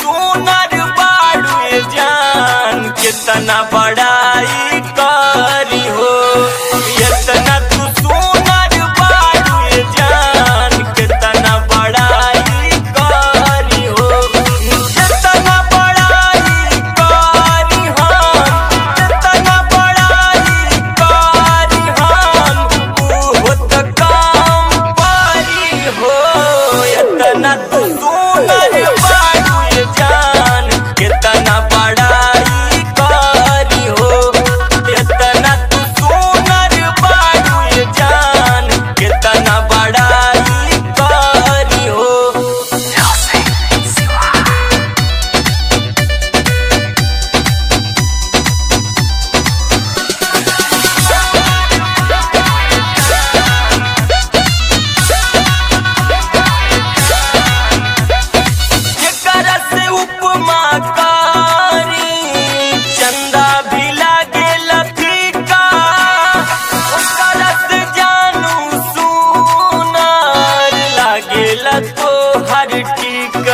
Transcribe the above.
सुनर बाड़ू जान कितना बड़ाई करी हो इतना तू सुनर बाड़ू जान कितना बड़ाई करी हो कितना बड़ाई करी हम कितना बड़ाई करी हम ऊ त काम पारी हो इतना तू सुनर बाड़ू जान कितना बड़ाई करी हो इतना तू सुनर बाड़ू जान कितना बड़ाई करी हो जेकरा से उपमा कारी चंदा भी लागे फीका ओकरा से जानू सुनार लागे तो हर टीका